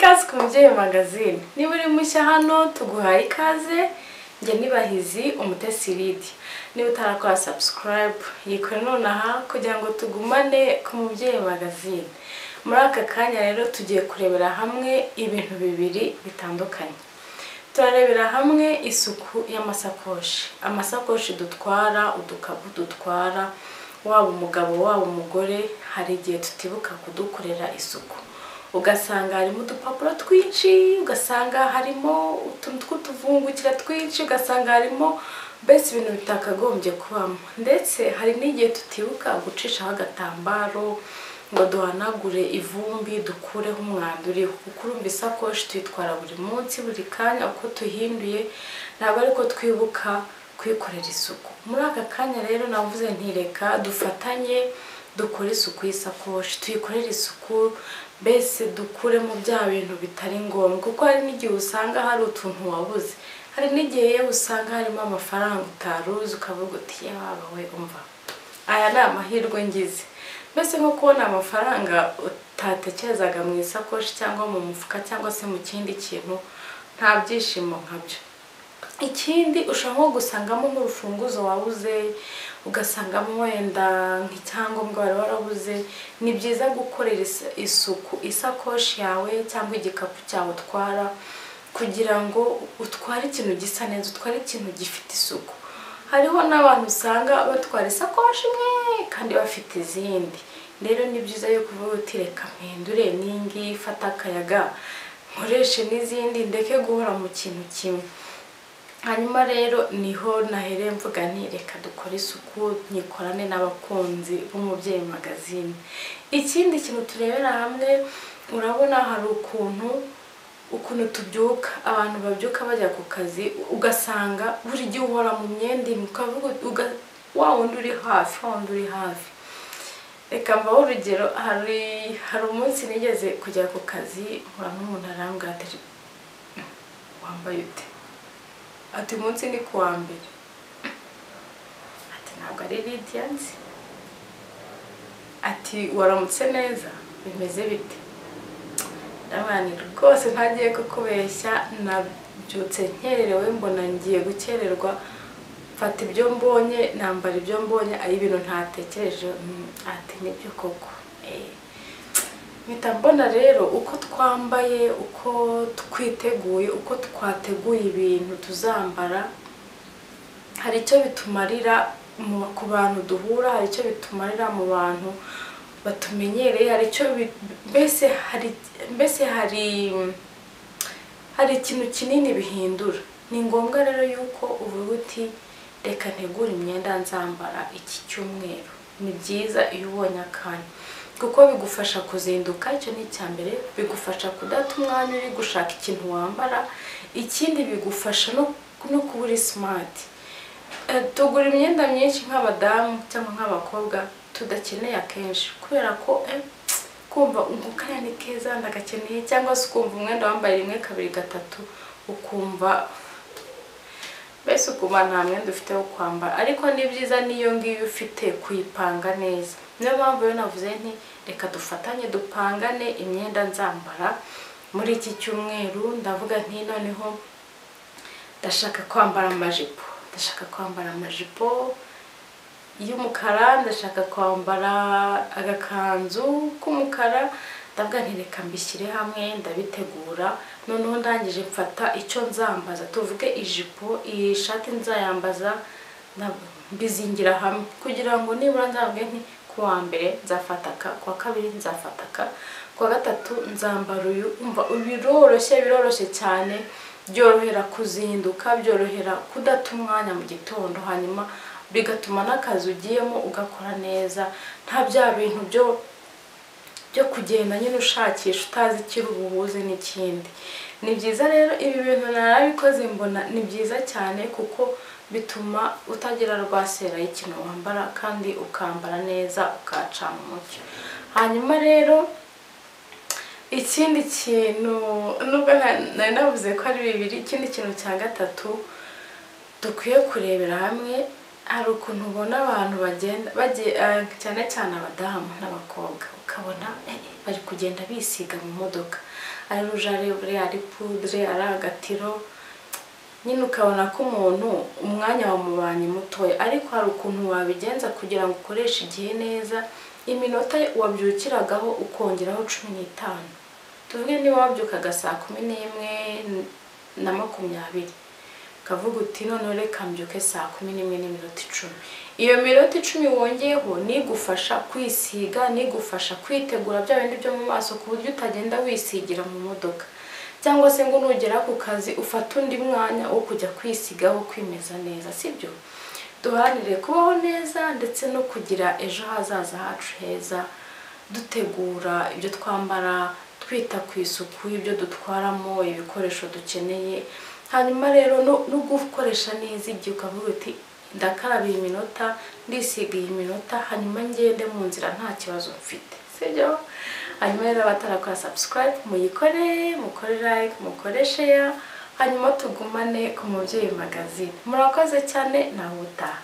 ababyeyi magazine niba uri mushya hano tuguhaye ikaze njye nibahizi umutesi lidi niba utarakora sabusikarayibu yikore nonaha kugira ngo tugumane ku mubyeyi magazine muri aka kanya rero tugiye kurebera hamwe ibintu bibiri bitandukanye turarebera hamwe isuku y'amasakoshi amasakoshi dutwara udukapu dutwara waba umugabo waba umugore hari igihe tutibuka kudukorera isuku ugasanga harimo udupapuro twinshi ugasanga harimo utuntu tw'utuvungukira twinshi ugasanga harimo mbese ibintu bitakagombye kubamo ndetse hari n'igihe tutibuka gucishaho agatambaro ngo duhanagure ivumbi dukureho umwanda uriho kuko urumva isakoshi tuyitwara buri munsi buri kanya uko tuhinduye ntabwo ariko twibuka kuyikorera isuku muri aka kanya rero navuze ntireka dufatanye dukore isuku y'isakoshi tuyikorere isuku mbese dukuremo bya bintu bitari ngombwa kuko hari n'igihe usanga hari utuntu wabuze hari n'igihe yewe usanga harimo amafaranga utaruzi ukavuga uti yaba we umva aya ni amahirwe ngize mbese nko kubona amafaranga utatekerezaga mu isakoshi cyangwa mu mufuka cyangwa se mu kindi kintu nta byishimo nkabyo ikindi ushobora nko gusangamo nk'urufunguzo wabuze ugasangamo wenda nk'icyangombwa wari warabuze ni byiza gukorera isuku isakoshi yawe cyangwa igikapu cyawe utwara kugira ngo utware ikintu gisa neza utware ikintu gifite isuku hariho n'abantu usanga batwara isakoshi imwe kandi bafite izindi rero ni byiza yo kuvuga uti reka mpindure n'ingiyi fata akayaga nkoreshe n'izindi ndeke guhora mu kintu kimwe hanyuma rero niho nahereye mvuga nti reka dukore isuku nyikorane n'abakunzi b'umubyeyi magazine ikindi kintu turebera hamwe urabona hari ukuntu ukuntu tubyuka abantu babyuka bajya ku kazi ugasanga buri gihe uhora mu myenda ukavuga wa wundi uri hafi wa wundi uri hafi reka mbaho urugero hari hari umunsi nigeze kujya ku kazi nkura n'umuntu arambwira ati wambaye ute ati umunsi ni kuwa mbere ati ntabwo ari lidiya nzi ati waramutse neza bimeze bite ndabana rwose ntagiye kukubeshya nabyutse nkererewe mbona ngiye gukererwa mfata ibyo mbonye nambara ibyo mbonye ari ibintu ntatekereje ati nibyo koko mpita mbona rero uko twambaye uko twiteguye uko twateguye ibintu tuzambara hari icyo bitumarira ku bantu duhura hari icyo bitumarira mu bantu batumenyereye hari icyo mbese hari mbese hari hari ikintu kinini bihindura ni ngombwa rero yuko uvuga uti reka ntegure imyenda nzambara iki cyumweru ni byiza iyo ubonye akanya kuko bigufasha kuzinduka icyo ni icya mbere bigufasha kudata umwanya uri gushaka ikintu wambara ikindi bigufasha no kuba uri simati tugura imyenda myinshi nk'abadamu cyangwa nk'abakobwa tudakeneye akenshi kubera ko kumva kariya ni keza ndagakeneye cyangwa se ukumva umwenda wambaye rimwe kabiri gatatu ukumva mbese ukumva nta mwenda ufite wo kwambara ariko ni byiza n'iyo ngiyo ufite kuyipanga neza niyo mpamvu rero navuze nti reka dufatanye dupangane imyenda nzambara muri iki cyumweru ndavuga nti noneho ndashaka kwambara amajipo ndashaka kwambara amajipo y'umukara ndashaka kwambara agakanzu k'umukara ndavuga nti reka mbishyire hamwe ndabitegura noneho ndangije mfata icyo nzambaza tuvuge ijipo iyi shati nzayambaza mbizingira hamwe kugira ngo nibura nzabwe nti kuwa mbere nzafataka kuwa kabiri nzafataka kuwa gatatu nzambara uyu umva biroroshye biroroshye cyane byorohera kuzinduka byorohera kudata umwanya mu gitondo hanyuma bigatuma n'akazi ugiyemo ugakora neza nta bya bintu byo byo kugenda nyine ushakisha utazi ikiri ubuhuze n'ikindi ni byiza rero ibi bintu narabikoze mbona ni byiza cyane kuko bituma utagira rwasera y'ikintu wambara kandi ukambara neza ukacana umucyo hanyuma rero ikindi kintu nubwo nari navuze ko ari bibiri ikindi kintu cya gatatu dukwiye kurebera hamwe hari ukuntu ubona abantu bagenda cyane cyane abadamu n'abakobwa ukabona bari kugenda bisiga mu modoka ari rujarebure ari pudre ari agatiro nyine ukabona ko umuntu umwanya wamubanye mutoya ariko hari ukuntu wabigenza kugira ngo ukoreshe igihe neza iminota wabyukiragaho ukongeraho cumi n'itanu tuvuge niba wabyukaga saa kumi n'imwe na makumyabiri ukavuga uti noneho reka mbyuke saa kumi n'imwe n'iminota icumi iyo minota icumi wongeyeho nigufasha kwisiga nigufasha kwitegura bya bindi byo mu maso ku buryo utagenda wisigira mu modoka cyangwa se ngo nugera ku kazi ufate undi mwanya wo kujya kwisigaho kwimeza neza sibyo duharanire kubaho neza ndetse no kugira ejo hazaza hacu heza dutegura ibyo twambara twita ku isuku y'ibyo dutwaramo ibikoresho dukeneye hanyuma rero no gukoresha neza igihe ukavuga uti ndakaraba iyi minota ndisiga iyi minota hanyuma ngende mu nzira nta kibazo mfite sibyo hanyuma rero abatarakora subscribe muyikore mukore like mukore share hanyuma tugumane ku mubyeyi magazine murakoze cyane nawe utaha